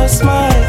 your smile.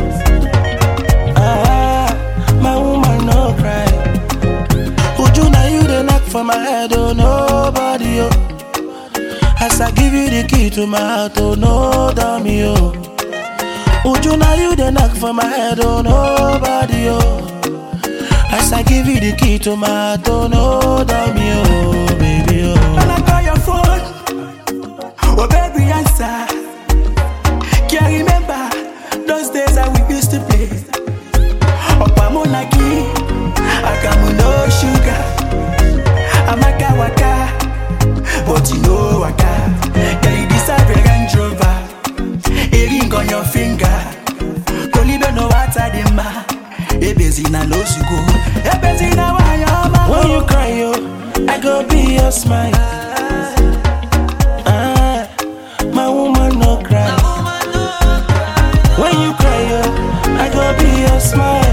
Ah, my woman no cry. Uju na you the knock for my head, oh nobody oh. As I give you the key to my heart, oh no dummy oh. Uju na you the knock for my head, oh nobody oh. As I give you the key to my heart, oh no dummy oh, baby oh. When I call your phone, oh baby answer. Can't remember those days that we used to play. Opa monaki, akamu no sugar. Amaka waka, but you know waka. Girl, you deserve a Range Rover. A ring on your finger. Kolibe no water the ma. Ebezi na no sugo. Ebezi na wayama. When you cry, yo, I go be your smile. Ah, my woman no cry. When you cry, yo, I go be your smile.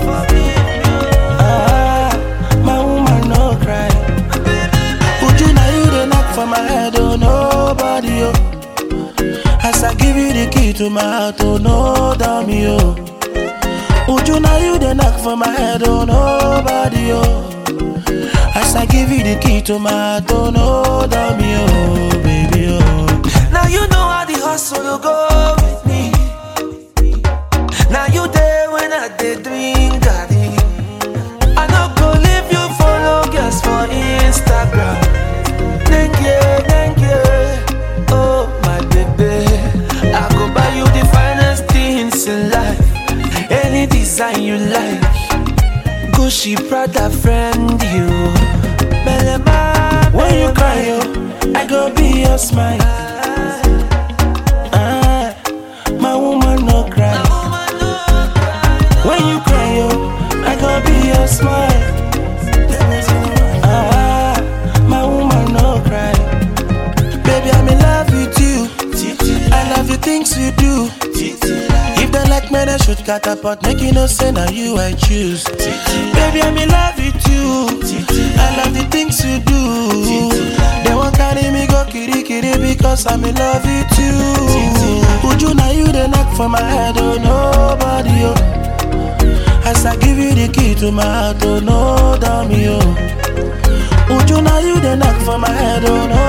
Ah, my woman no cry. Uju na you the knock for my head, oh nobody, yo. As I give you the key to my heart, oh no dummy, yo. Uju na you the knock for my head, oh nobody, yo. As I give you the key to my heart, oh no dummy, oh baby, oh. Now you know how the hustle will go with me. Now you there when I did drink garden. I no go leave you follow girls for Instagram. Thank you, thank you. Oh my baby, I go buy you the finest things in life. Any design you like. Gucci, Prada, friend you. Belema, When you cry, yo, I go be your smile. Ah, my woman no cry. When you cry, yo, I go be your smile. Ah, my woman no cry. Baby, I'm in love with you. I love the things you do. If they like me, they should catapult. Make you no say now you I choose. Baby, I'm in love with you. I love the things you do. They won't carry me go kiri kiri because I'm in love with you. Uju now you the knock for my head, oh nobody oh. As I give you the key to my heart, oh no dummy oh. Uju now you the knock for my head, oh no